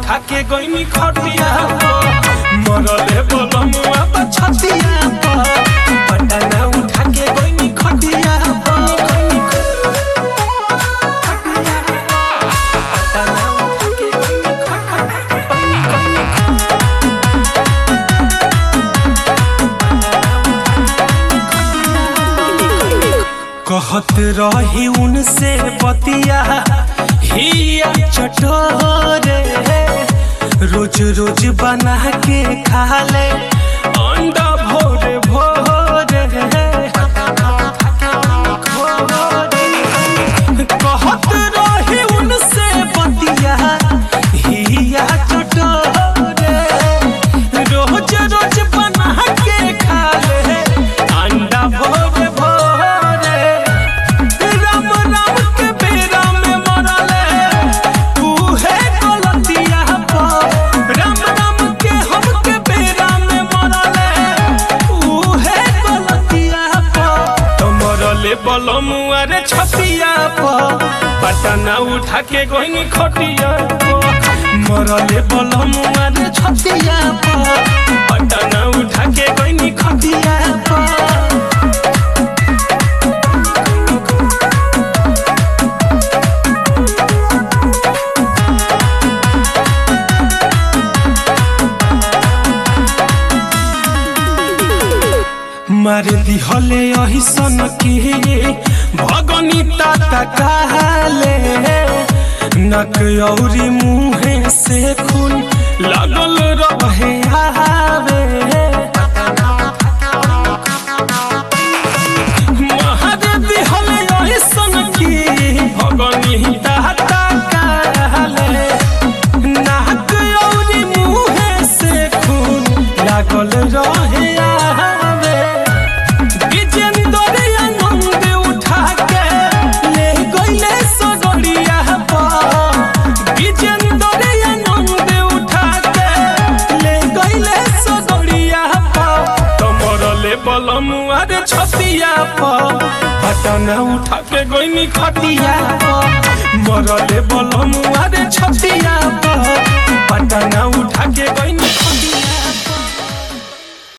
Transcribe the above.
उठा के गईनी खटिया मरले बलमुआ बा छतिया पटना उठा के गईनी खटिया पटना उठा के गईनी कहत रही उनसे बतिया हिया चटोरे रोज रोज बना के खा ले अंडा भोरे भोरे कहत रही उनसे बतिया हिया चटोरे रोज रोज बना के खा ले अंडा भोरे भोरे राम राम के बेरा में मरले उहे गलतिया पर राम राम के हम के बेरा में मरले उहे गलतिया पर तो मरले बलमुआ रे छतिया पर पटना उठा के गोइनी खटिया पर मरले बलमुआ रे छतिया पर पटना उठा के गोइनी खटिया पर मार दिहले अहिसन के भगनी ताता काले नक औरी मुहे से खून लगल रहे आवे मार दिहले अहिसन के भगनी ताता काले नाक औरी मुहे से खून लागल रहे आवे विजेंद्र आनंद उठा के ले गईले सगड़िया पर विजेंद्र आनंद उठा के ले गईले सगड़िया पर तमरले बलमुआ रे छतिया पर पटना उठा के गईनी खटिया पर मरले बलमुआ रे छतिया पर पटना उठा के गईनी खटिया